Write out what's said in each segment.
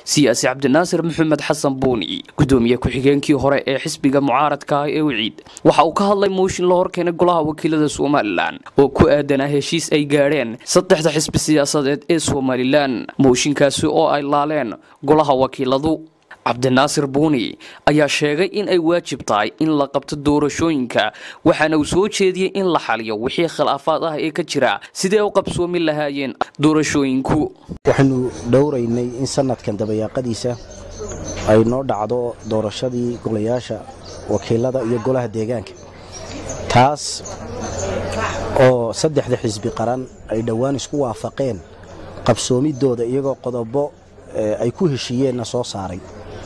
siyaasi cabdinaasir maxamed xasan buuni gudoomiye ku-xigeenkii hore ee xisbiga mucaaradka ah ee wiciid waxa uu ka hadlay mooshin la horkeenay golaha wakiilada somalilan oo ku aadanaa heshiis ay gaadheen saddexda xisbi siyaasadeed ee somalilan mooshinkaasi oo ay laaleen golaha wakiiladu cabdinaasir buuni ayaa sheegay in ay waajib tahay in la qabto doorashooyinka waxaana uu soo jeediyey in la xaliyo wixii khilaafaad ah ee ka jira sidee u qabsoomi lahaayeen doorashooyinku waxaynu dhowraynay in sanadkan dabayaaqadiisa ay noo dhacdo doorashadii golayaasha wakiilada iyo golaha deegaanka taas oo saddexda xisbi qaran ay dhowaan isku waafaqeen qabsoomidooda iyagoo qodobo ay ku heshiiyeenna soo saaray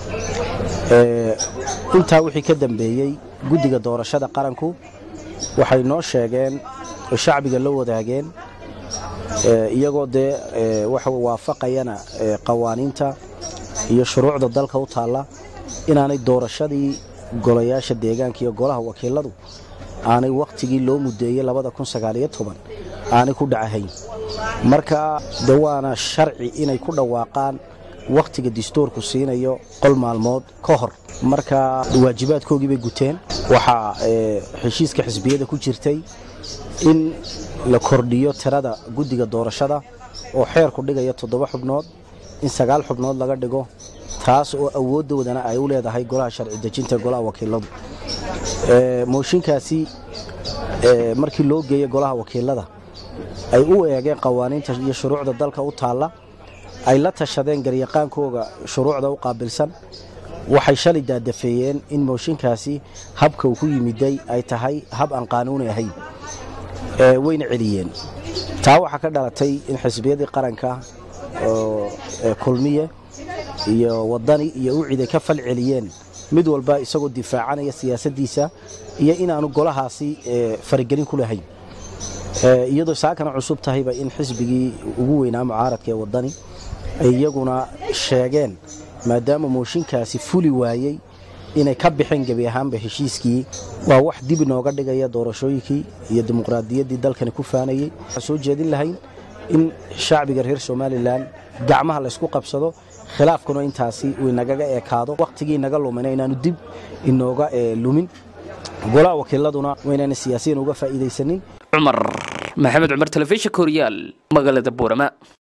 intaa wixii ka dambeeyey guddiga doorashada qaranku waxay noo sheegeen oo shacbiga la wadaageen iyagoo dee waxa waafaqayana qawaaniinta iyo shuruucda dalka u taalla inaanay doorashadii golayaasha deegaanka iyo golaha wakiiladu aanay wakhtigii loo mudeeyey aanay ku dhacahayn marka de waana sharci inay ku dhawaaqaan wakhtiga distoorku siinayo qol maalmood ka hor marka waajibaadkoogii bay guteen waxaa heshiiska xisbiyada ku jirtay in la kordhiyo tirada guddiga doorashada oo xeerku dhigaya toddoba xubnood in sagaal xubnood laga dhigo taas oo awooddoodana ay u leedahay golaha sharci dejinta golaha wakiiladu mooshinkaasi markii loo geeyey golaha wakiilada ay u eegeen qawaaniinta iyo shuruucda dalka u taalla ay la tashadeen garyaqaankooga shuruucda u qaabilsan waxay shalay daadafeeyeen in mooshinkaasi habka uu ku yimiday ay tahay hab aan qaanuuni ahayn wayna celiyeen taa waxaa ka dhalatay in xisbiyadii qaranka kulmiye iyo wadani iyo uciday ka fal celiyeen mid walba isagoo difaacanaya siyaasaddiisa iyo inaanu golahaasi faragelin ku lahayn iyadoo saakana cusub tahayba in xisbigii ugu weynaa mucaaradka ee wadani ay iyaguna sheegeen maadaama mooshinkaasi fuli waayey inay ka baxeen gebi ahaanba heshiiskii waa wax dib inooga dhigaya doorashooyinkii iyo dimuqraadiyaddii dalkani ku faanayey waxaan soo jeedin lahayn in shacbiga reer somalilan gacmaha laysku qabsado khilaafkuna intaasi uu inagaga ekaado wakhtigii naga lumina inaanu dib inooga lumin golaha wakiiladuna waynaan siyaasiyan uga faa'iidaysanin cumar maxamed cumar telefishinka horyaal magaalada boorama